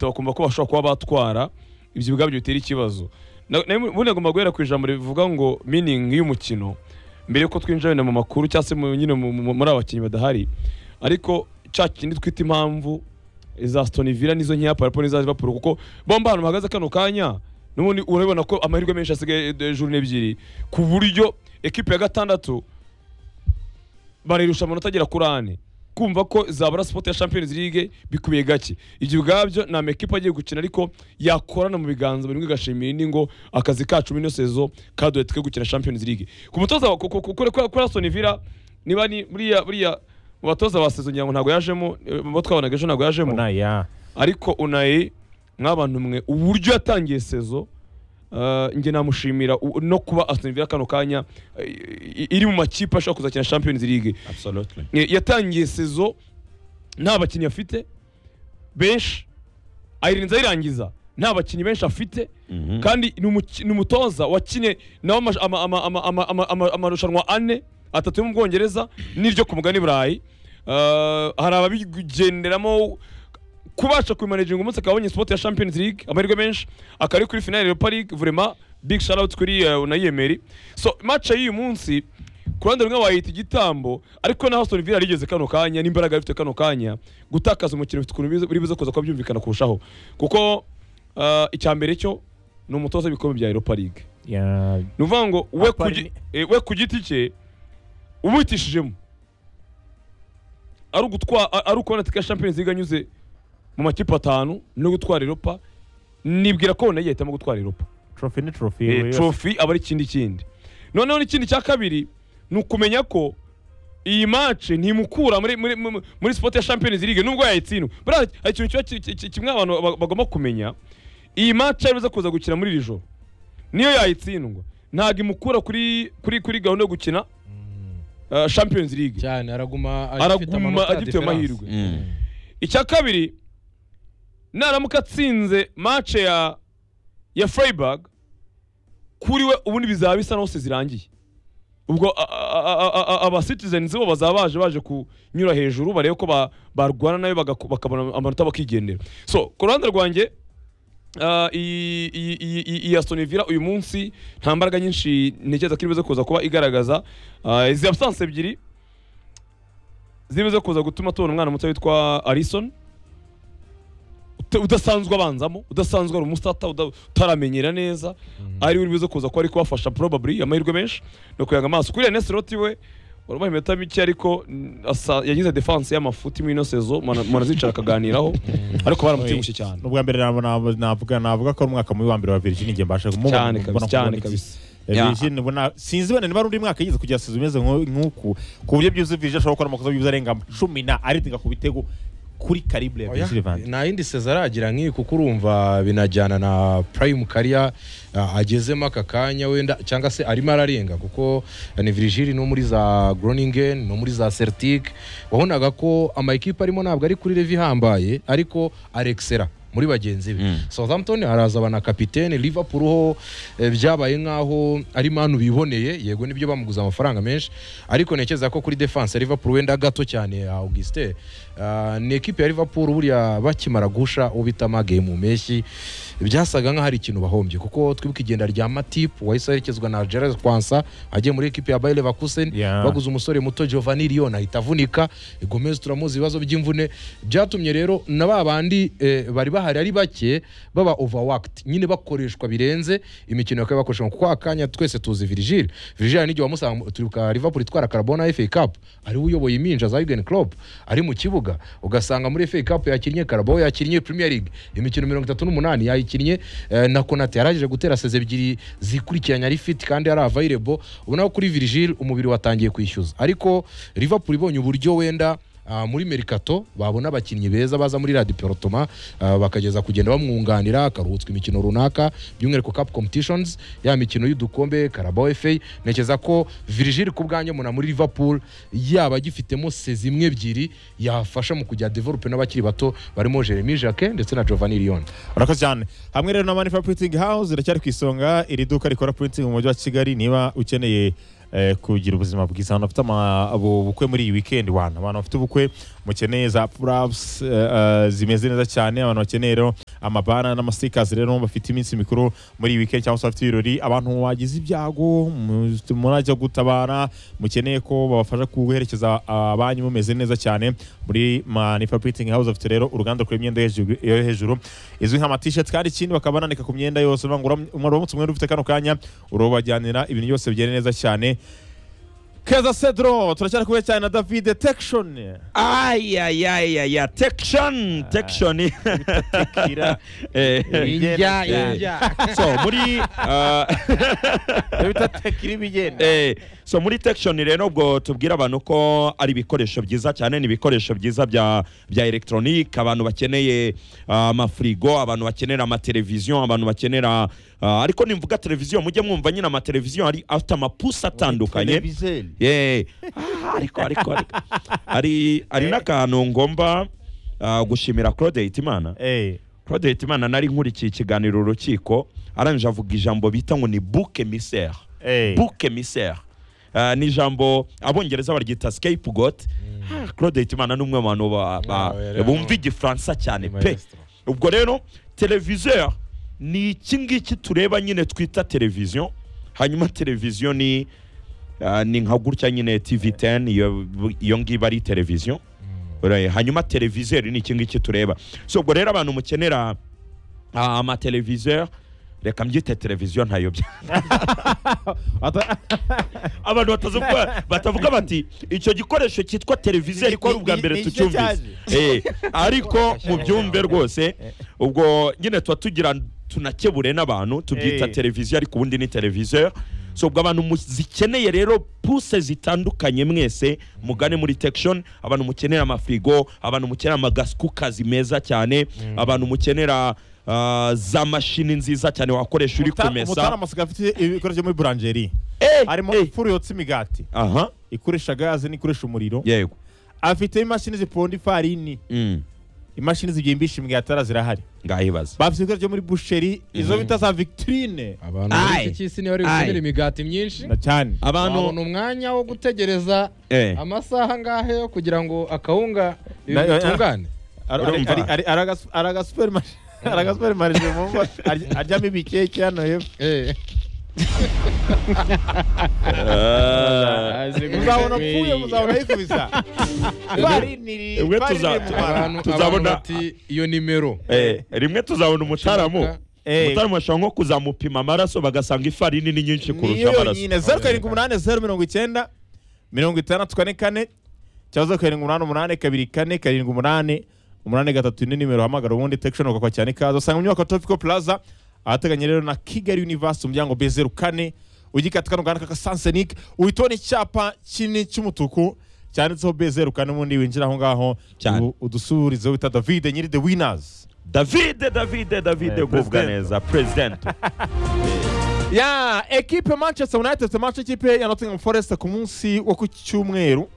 bakumva ko bashobora kuba batwara ibyo ubwabyo bitera ikibazo Na- nayo ubundi agomba guhera ku ijambo rivuga ngo miningi y'umukino mbere yuko twinjira wenda mu makuru cyangwa se mu- nyine mu- mu- muri abakinnyi badahari ariko cya kindi twita impamvu za Aston Villa nizo nkeya parapo n'iza Liverpool kuko bomba ahantu bahagaze kano kanya n'ubundi urabibona ko amahirwe menshi asigaye eh, journée ebyiri ku buryo ekipe ya gatandatu barayirusha amanota agera kuri ane kumva ko zabura sipoti ya champions league bikubiye gake ibyo ubwabyo nta mekipe agiye gukina ariko yakorana mu biganza buri umwe igashimira indi ngo akazi kacu muri ino sezo kaduhe twe gukina champions league ku mutoza wa- ku- ku- ku- kuri kuri aston villa niba ni buriya buriya mu batoza ba sezo ngira ngo ntabwo yajemo eh, mu bo twabonaga ejo ntabwo yajemo Onaya. ariko unayi nk'abantu mwe uburyo yatangiye sezo eh, njye namushimira u- no kuba Aston Villa kano kanya eh, i- iri mu makipe ashobora kuzakina Champions League Absolutely. Eh, yatangiye sezo nta bakinnyi afite benshi ayirinze ayirangiza nta bakinnyi benshi afite Mhm. kandi ni umuki- ni umutoza wakinnye nawe amash- ama- ama- ama- ama- ama- ama- amarushanwa ane atatu yo mu bwongereza n'iryo ku mugani burayi Eh, hari ababigenderamo kubasha kubimanejinga umunsi akabonye spot ya champions league amahirwe menshi akari kuri finale europa league vraiment big shout out kuri eh, unayemeri so match y'uyu munsi ku ruhande rumwe wayita igitambo ariko na Aston Villa yarigeze kano kanya n'imbaraga ifite kano kanya gutakaza umukino ufite ukuntu biza- biri buze kuza kuba byumvikana kurushaho kuko eh, icya mbere cyo ni umutoza w'ibikombe bya europa league Ya- ni ukuvuga ngo we ku Apari gi- ni- eh, we ku giti cye ubitishijemo ari ugutwa- a- ari ukubona tike champions league anyuze mu makipe atanu no gutwara europa nibwira ko nayo yahitamo gutwara europa Trophy ni trophy. Eh, we- trophy aba ari ikindi kindi noneho n'ikindi cya kabiri ni ukumenya ko iyi match ntimukura muri muri muri- muri sport ya champions league nubwo yayitsindwa buriya hari ikintu kiba ki- ki- ki- kimwe abantu ba- bagomba kumenya iyi match yari iza kuza gukina muri iri joro niyo yayitsindwa ntabwo imukura kuri kuri kuri gahunda yo gukina uh, champions league cyane araguma araguma agifite ayo difference. mahirwe Mm. icya kabiri naramuka atsinze match ya ya Freiburg kuri we ubundi bizaba bisa n'aho se zirangiye ubwo a- a- a- a- a- aba citizens bo bazaba baje baje kunyura hejuru barebe ko ba- barwana nayo bagaku- bakabona amanota bakigendera so ku ruhande rwanjye ah, iyi- iyi iyi- iyi- iyi Aston Villa uyu munsi nta mbaraga nyinshi ntekereza ko iribuze kuza kuba igaragaza Ah, izi absence ebyiri ziribuze kuza gutuma tubona umwana muto witwa Alisson uta- udasanzwe abanzamo udasanzwe ari umusitata uda- utaramenyera neza ari we uribuze kuza kuba ari kubafasha probably amahirwe menshi ni ukuyanga amaso kuri Ernest Loti we urabona impeta mike ariko mm, asa- yagize defense y'amafuti muri ino sezo mwana- mwanazicara akaganiraho ariko baramutsingushye cyane N'ubwa mbere nabo- nabo- navuga navuga ko ari umwaka mubi wa mbere wa Virgin njye mbasha kumubona. cyane mbona kabisa kumubona cyane iki- kabisa Eh, Ya. Virgin ubona sinzi wenda niba ari undi mwaka yigeze kugira sezo imeze nku- nk'uku ku buryo byuzuye Virgin ashobora gukora amakosa y'ibyiza arenga cumi na aritinga ku bitego kuri karible ya Oya, Virgil van Dijk. nta yindi seza aragira nk'iyi kuko urumva binajyana na prime kariya ah, agezemo aka kanya wenda cyangwa se arimo ararenga kuko ni virigili no muri za groningen no muri za celtic wabonaga ko amakipe arimo ntabwo ari kuri levi ihambaye ariko arekisera muri bagenzi be Mm. southampton haraza ba na kapitene liverpool ho eh, byabaye nk'aho ari manu biboneye yego nibyo bamuguze amafaranga menshi ariko ntekereza ko kuri defense ya liverpool wenda gato cyane ya augustin Ah, ni ekipe ya liverpool buriya bakimara gusha ubita amage mu mpeshyi byasaga nk'aho hari ikintu bahombye kuko twibuka igenda rya matipu wahise aherekezwa na gerard kwansa agiye muri ekipe ya bayer leverkusen Yeah. baguze umusore muto giovanni lion ahita avunika gomez turamuzi ibibazo by'imvune byatumye rero na ba bandi eh, bari bahari ari bake baba overworked nyine bakoreshwa birenze imikino bakaba bakoreshwa kuko akanya twese tuzi virigile virigile n'igihe wamusanga turibuka liverpool itwara karabona fa cup ari we uyoboye impinja za Jurgen Klopp ari mu kibuga ugasanga muri FA Cup yakinnye Carabao yakinnye Premier League imikino mirongo itatu n'umunani yayikinnye eh, na Konate yarangije gutera seze ebyiri zikurikiranye ari fit kandi ari available ubona ko kuri Virgil umubiri watangiye kwishyuza ariko Liverpool ibonye uburyo wenda ah, muri Mercato babona abakinnyi beza baza muri Radio Perotoma ah, bakageza kugenda bamwunganira akaruhutswa imikino runaka by'umwihariko Cup Competitions ya mikino y'udukombe Carabao FA ntekereza ko Virgil ku bwanjye muna muri Liverpool yaba agifitemo sezi imwe ebyiri yafasha mu kujya develope n'abakiri bato barimo Jeremy Jacquet ndetse na Giovanni Lyon urakoze cyane hamwe rero na manifa printing house iracyari ku isonga iri duka rikora printing mu mujyi wa kigali niba ukeneye eh, eh, kugira ubuzima bwiza abantu bafite ama- abo- ubukwe muri iyi weekend wana abantu bafite ubukwe mukeneye za purapusi zimeze neza cyane abantu bakeneye rero amabana n'amasitikazi rero bafite iminsi mikuru muri iyi weekend cyangwa se bafite ibirori abantu wagize ibyago mu- murajya gutabara mukeneye ko babafasha guherekeza abanyu mumeze neza cyane muri manifa printing house bafite rero uruganda rukora imyenda yo hejuru- yo hejuru izwi nka matisheti kandi ikindi bakaba bananika ku myenda yose bivuga ngo uram- uramutse umwenda ufite kano kanya urabajyanira ibintu byose bigenda neza cyane keza cedro turacyari kumwe cyane na david detection ayayayaya tekishoni tekishoni Kira. Injya, Yeah. injya. so muri ah, bita tekira ibigenda eh, so muri tekishoni rero ubwo tubwira abantu ko ari ibikoresho byiza cyane ni ibikoresho byiza bya bya elegitoronike abantu bakeneye ah, amafirigo abantu bakenera amateleviziyo abantu bakenera ah, ariko nimvuga televiziyo mujye mwumva nyine amateleviziyo ari afite amapusi atandukanye Yeah. Ah, ariko ariko ariko hari hari n'akantu ngomba ah, gushimira Claude Hitimana Eh. Claude Hitimana nari nkurikiye ikiganiro urukiko arangije avuga ijambo bita ngo ni book emissaire Eh. book emissaire Ah, ni ijambo abongereza baryita scapegoat Ah, Claude Hitimana ni umwe mu bantu ba- ba- Wow, yari bumva hano. igifaransa Ni cyane pe maestro. ubwo rero televiziyo ni iki ngiki tureba nyine twita televiziyo hanyuma televiziyo ni ah, ni nka gutya nyine tv 10 iyo- iyo ngiyo ari televiziyo Uraye, hanyuma televizeri ni iki ngiki tureba so ubwo rero abantu mukenera ah, amateleviziyo reka mbyite televiziyo ntayobya Ata- abantu batavuga batavuga bati icyo gikoresho cyitwa televiziyo Ni- gikora ni- ubwa ni- mbere ni cyo tucyumvise Eh, ariko mu byumve rwose ubwo nyine tuba tugira tunakebure n'abantu tubyita Eh. televiziyo ariko ubundi ni televiziyo so ubwo abantu mu- zikeneye rero puse zitandukanye mwese mugane muri tekishoni abantu mukenera amafirigo abantu mukenera amasikukazi meza cyane abantu mukenera ah, za mashini nziza cyane wakoresha uri Muta- Mutara kumesa amasigaye afite ibikoresho muri buranjeri Eh, harimo eh. ifuru yotsa imigati aha ikoresha gaze n'ikoresha umuriro yego afite imashini ziponda ifarini Mm, imashini zigimbisha imigati hariya zirahari ngahibaza bafite ibikoresho muri busheri izo bita za victrine abantu muri Aye. iki cy'isi niba bari gukenera Aye. imigati myinshi na cyane babona abantu umwanya wo gutegereza eh. amasaha angahe yo kugira ngo akawunga ibi Na- bitungane Urumva? aragasupermarishe mu ngo arya- aryamo ibikeke hano hepfo Eh. Ah. muzabona apfuye muzabona yikubisa ifarini iri- Ubwo ifarini tuza- iri mu mara. abantu Tuzabona- abantu bati iyo nimero Eh, rimwe tuzabona umutaramu Eh, umutaramu ashobora nko kuzamupima amaraso bagasanga ifarini ni nyinshi kurusha niyo amaraso yonyine zeru karindwi umunani zeru mirongo icyenda mirongo itandatu kane kane cyangwa zeru karindwi umunani umunani kabiri kane karindwi umunani umunani gatatu ni nimero uhamagara ubundi tekishoni ugakwa cyane ikaze usanga mu nyubako topiko plaza ahateganye rero na kigali universe umuryango b zeru kane ugikata kano gahanda k'akasansenike uhitona icyapa kinini cy'umutuku cyanditseho b zeru kane ubundi winjira aho ngaho Cyane. u- udusubirizeho wita davide nyiri the winners davide davide davide Eh, gubwa president. neza president ya ekipe manchester united ifite match ekipe ya nottingham forest ku munsi wo ku cyumweru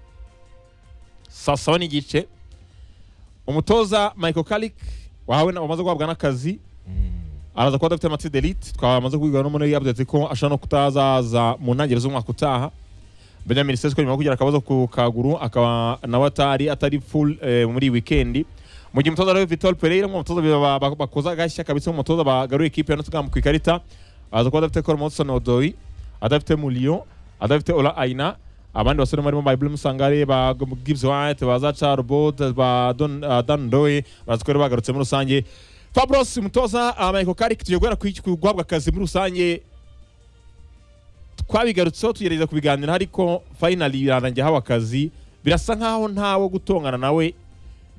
saa saba n'igice umutoza michael kalik wahawe na- wamaze guhabwa n'akazi araza kuba adafite matide elite twamaze kubwirwa no muri update ko ashobora no kutazaza mu ntangiriro z'umwaka utaha benjamin sesko nyuma yo kugira akabazo ku kaguru akaba nawe atari atari full eh, muri iyi weekend mu gihe umutoza rero vitor pereira mu batoza ba- ba- bakoza agashya kabisa mu batoza bagaruye ikipe ya nottingham ku ikarita aza kuba adafite cole monson odoi adafite mulion adafite ola aina abandi basore barimo ba ibulemu sangare ba gibbs white ba zaca robot ba Don- ah, dan doe baraza kuba rero bagarutse muri rusange fabros umutoza ah, michael karik tugiye guhera ku iki- ku guhabwa akazi muri rusange twabigarutseho tugerageza kubiganira ariko finally birarangiye hawe akazi birasa nkaho ntawe gutongana nawe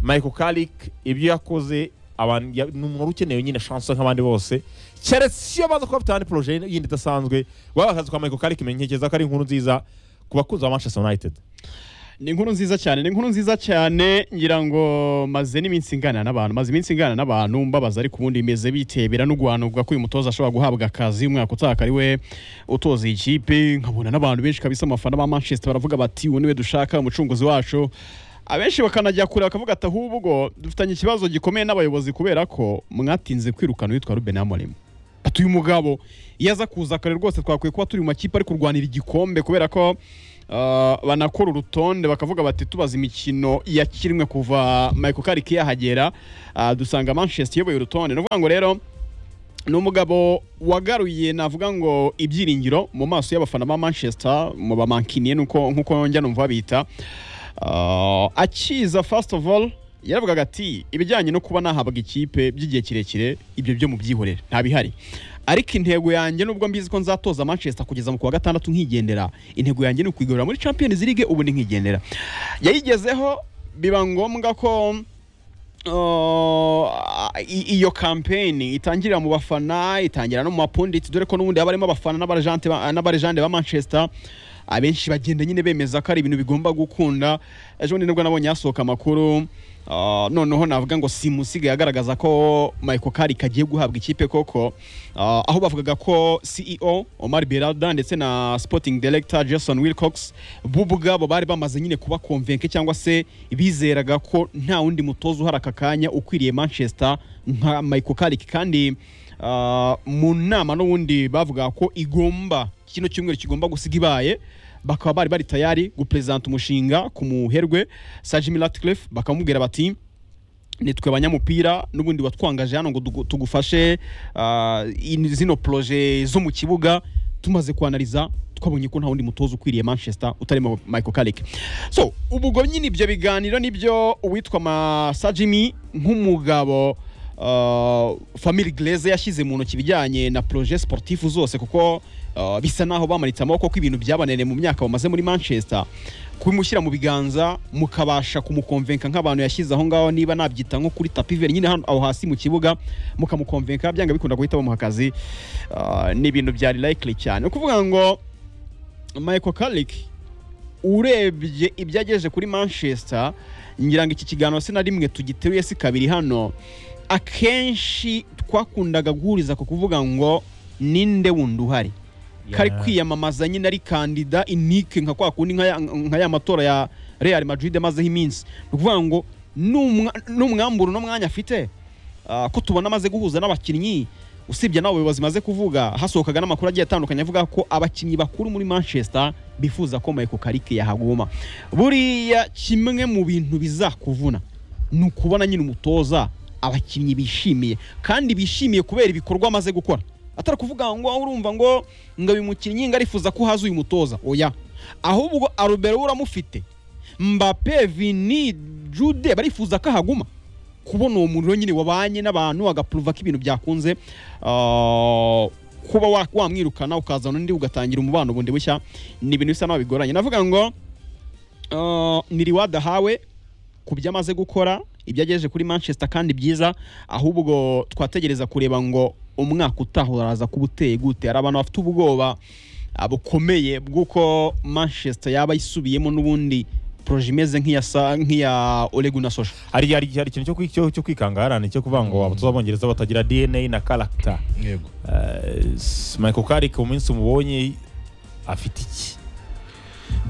Michael Carrick ibyo yakoze abantu ya- ni umuntu ukeneye nyine chance nk'abandi bose keretse iyo baza kuba bafite ahandi projet yindi idasanzwe waba akazi kwa Michael Carrick menyekereza ko ari inkuru nziza ku bakunzi ba Manchester United ni inkuru nziza cyane ni inkuru nziza cyane ngira ngo maze n'iminsi ingana n'abantu maze iminsi ingana n'abantu mbabaza ariko ubundi imeze bitebera no guhanurwa ko uyu mutoza ashobora guhabwa akazi umwaka utaha akaba ari we utoza iyi kipe nkabona n'abantu benshi kabisa abafana ba manchester baravuga bati uwo niwe dushaka umucunguzi wacu abenshi bakanajya kure bakavuga ati ahubwo dufitanye ikibazo gikomeye n'abayobozi kubera ko mwatinze kwirukana uwitwa ruben amorim ati uyu mugabo iyo aza kuza kare rwose twakwiye kuba turi mu makipe ari kurwanira igikombe kubera ko ah, banakora urutonde bakavuga bati tubaza imikino yakinwe kuva Michael Carrick yahagera ah, dusanga Manchester iyoboye urutonde ni ukuvuga ngo rero ni umugabo wagaruye navuga ngo ibyiringiro mu maso y'abafana ba manchester mu bamankiniye nuko nkuko njya numva babita Ah, akiza first of all yaravugaga ati ibijyanye no kuba nahabwa ikipe by'igihe kirekire ibyo byo mubyihorere nta bihari ariko intego yanjye nubwo mbizi ko nzatoza manchester kugeza mu kuwa gatandatu nkigendera intego yanjye ni ukwigarura muri champions league ubu ni nkigendera yayigezeho biba ngombwa ko Uh, i- iyo kampeni itangirira mu bafana itangira no mu bapunditsi dore ko n'ubundi haba harimo abafana n'abarejante ba- n'abarejante ba manchester abenshi bagenda nyine bemeza ko ari ibintu bigomba gukunda ejo bundi nibwo nabonye hasohoka amakuru uh, noneho navuga ngo simusigaye agaragaza ko michael karik agiye guhabwa ikipe koko uh, aho bavugaga ko ceo omar berada ndetse na sporting director jason wilcox bo ubwabo bari bamaze nyine kuba konvenke cyangwa se bizeraga ko nta wundi mutoza uhari aka kanya ukwiriye manchester nka michael karik kandi uh, mu nama n'ubundi bavuga ko igomba kino cyumweru kigomba gusiga ibaye bakaba bari bari tayari guperezanta umushinga ku muherwe sajimi ratcliffe bakamubwira bati nitwe abanyamupira n'ubundi watwangaje hano ngo tugu- tugufashe ah, in- zino poroje zo mu kibuga tumaze kuanaliza twabonye ko nta wundi mutoza ukwiriye manchester utari Mo- michael carrick so ubwo nyine ibyo biganiro nibyo uwitwa masajimi nk'umugabo ah, family glaze yashyize mu ntoki ibijyanye na poroje sportifu zose kuko ah, bisa naho bamanitse amaboko ko ibintu byabananiye mu myaka bamaze muri manchester kubimushyira mu biganza mukabasha kumukonvenka nk'abantu yashyize aho ngaho niba nabyita nko kuri tapi veri nyine hano aho hasi mu kibuga mukamukonvenka byanga bikunda guhita bamuha akazi Ah, ni ibintu byari likely cyane ni ukuvuga ngo Michael Carrick urebye ibyo agejeje kuri Manchester ngira ngo iki kiganiro si na rimwe tugiteruye si kabiri hano akenshi twakundaga guhuriza ku kuvuga ngo ninde wundi uhari kari kwiyamamaza nyine ari kandida inike nka kwa kundi nka ya- nka ya matora ya Real Madrid amazeho iminsi ni ukuvuga ngo n'umwa- n'umwamburo uno mwanya afite ah, ko tubona amaze guhuza n'abakinnyi usibye n'abo bayobozi maze kuvuga hasohokaga n'amakuru agiye atandukanye avuga ko abakinnyi bakuru muri manchester bifuza ko michael karike yahaguma buriya kimwe mu bintu bizakuvuna ni ukubona nyine umutoza abakinnyi bishimiye kandi bishimiye kubera ibikorwa amaze gukora atari ukuvuga ngo urumva ngo ngo uyu mukinnyi ngo arifuza ko haza uyu mutoza oya ahubwo arubero we uramufite mbape vini jude barifuza ko ahaguma kubona uwo muriro nyine wabanye n'abantu agapuruva ko ibintu byakunze ah, kuba wa- wamwirukana ukazana undi ugatangira umubano bundi bushya ni ibintu bisa naho bigoranye navuga ngo ah, niriwadahawe ku byo amaze gukora ibyo agejeje kuri manchester kandi byiza ahubwo twategereza kureba ngo umwaka utaha uraza kuba uteye gute hari abantu bafite ubwoba ah, bukomeye bw'uko manchester yaba isubiyemo n'ubundi poroje imeze nk'iya Sa- nk'iya oreguna soja hari hari hari ikintu cyo kwi- cyo- cyo kwikangarana cyo kuvuga ngo abatoza b'abongereza batagira dna na karagita yego michael karik mu minsi umubonye afite iki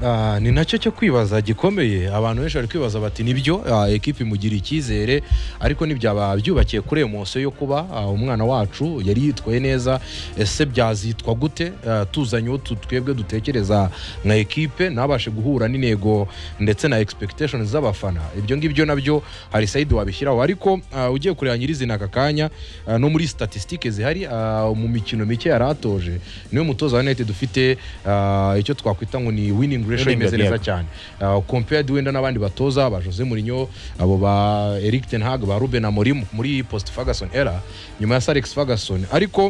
Ah, ni nacyo cyo kwibaza gikomeye abantu benshi bari kwibaza bati nibyo ah, ekipi imugira icyizere ariko ntibyaba byubakiye kuri emoso yo kuba ah, umwana wacu yari yitwaye neza ese byazitwa gute Ah, tuzanye uwo tu- twebwe dutekereza nka ekipe ntabashe guhura n'intego ndetse na expectations z'abafana ibyo ngibyo nabyo hari sayidi wabishyiraho ariko ah, ugiye kureba nyirizina aka kanya ah, no muri statisitike zihari ah, mu mikino mike yari atoje niwe mutoza wa united dufite ah, icyo twakwita ngo ni winning ratio Winning imeze neza ratio. cyane Ah, compared wenda n'abandi batoza ba jose murinyo abo ba eric ten hag ba ruben amorim muri post ferguson era nyuma ya sarex ferguson ariko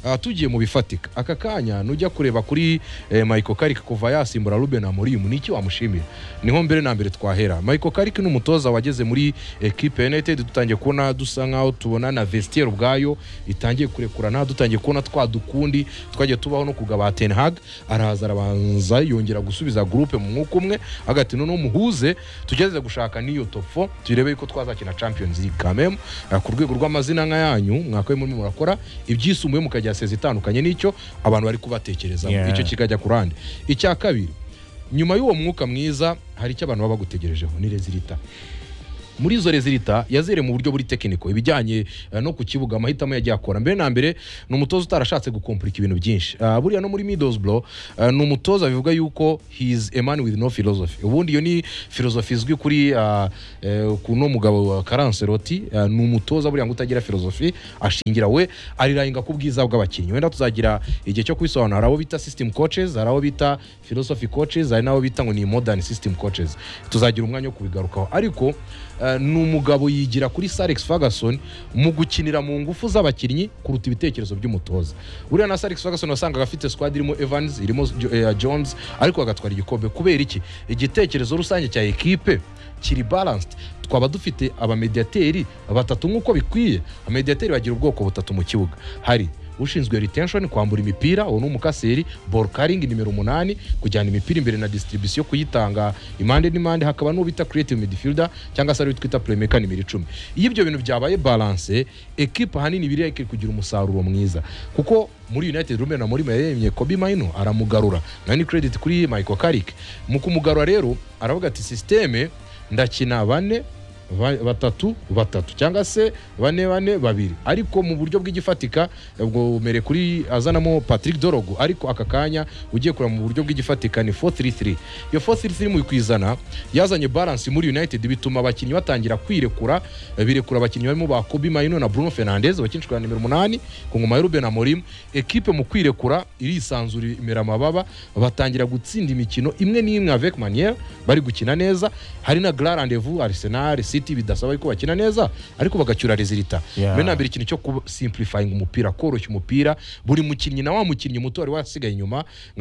ah, tugiye mu bifatika aka kanya nujya kureba kuri eh, michael karik kuva yasimbura ruben amorim ni iki wamushimira niho mbere na mbere twahera michael karik ni umutoza wageze muri ekipe ya united dutangiye kubona dusa nkaho tubona na vestiaire ubwayo itangiye kurekurana dutangiye kubona twa dukundi twagiye tubaho no kugaba ten hag araza arabanza yongera gusubiza gurupe mu mwuka umwe agati noneho muhuze tugerageze gushaka n'iyo top 4 turebe yuko twazakina champions league quand même Ah, ku rwego rw'amazina nka yanyu mwakabaye murimo murakora ibyisumbuye mukajya seza itandukanye n'icyo abantu bari kubatekereza Yeah. icyo kikajya ku rande icya kabiri nyuma y'uwo mwuka mwiza hari icyo abantu baba bagutegerejeho ni rezilita muri izo rezilita yazereye mu buryo buri tekiniko ibijyanye eh, no ku kibuga amahitamo yagiye akora mbere na mbere ni umutoza utarashatse gukompurika ibintu byinshi Ah, buriya no muri midosbro ni umutoza bivuga yuko he is a man with no philosophy ubundi iyo ni philosophy izwi kuri ah, eh, ku no mugabo wa Karanse Loti ah, ni umutoza buriya ngo utagira philosophy ashingira we arirahinga ku bwiza bw'abakinnyi wenda tuzagira igihe cyo kwisobanura hari abo bita system coaches hari abo bita philosophy coaches hari n'abo bita ngo ni modern system coaches tuzagira umwanya wo kubigarukaho ariko eh, ni umugabo yigira kuri Sir Alex Ferguson mu gukinira mu ngufu z'abakinnyi kuruta ibitekerezo by'umutoza buriya na Sir Alex Ferguson wasangaga afite squad irimo Evans irimo Jo- eh, Jones ariko agatwara igikombe kubera iki igitekerezo rusange cya ekipe kiri balanced twaba dufite abamediateri batatu nk'uko bikwiye abamediateri bagira ubwoko butatu mu kibuga hari ushinzwe retention kwambura imipira uwo ni umukaseri ball carrying nimero umunani kujyana imipira imbere na distribution kuyitanga impande n'impande hakaba n'uwo bita creative midfielder cyangwa se ari twita playmaker nimero icumi iyo ibyo bintu byabaye balance ekipa hanini biriya ikiri kugira umusaruro mwiza kuko muri united rumwe na muri yemye kobi mayino aramugarura nayo ni credit kuri michael carrick mu kumugarura rero aravuga ati systeme ndakina bane ba- batatu batatu cyangwa se bane bane babiri ariko mu buryo bw'igifatika ubwo mere kuri azanamo patrick dorogo ariko aka kanya ugiye kureba mu buryo bw'igifatika ni 433 iyo 433 mu kwizana yazanye balance muri united bituma abakinnyi batangira kwirekura eh, birekura abakinnyi barimo ba kobi mayino na bruno fernandez bakinishwa na nimero umunani ku ngoma ya ruben amorim ekipe mu kwirekura irisanzura imera amababa batangira gutsinda imikino imwe n'imwe avec manière bari gukina neza hari na grand rendez-vous arsenal city bidasaba ko bakina neza ariko bagacyura rezilita Yeah. mbere na mbere ikintu cyo kuba simplifying umupira koroshya umupira buri mukinnyi na wa mukinnyi muto wari wasigaye inyuma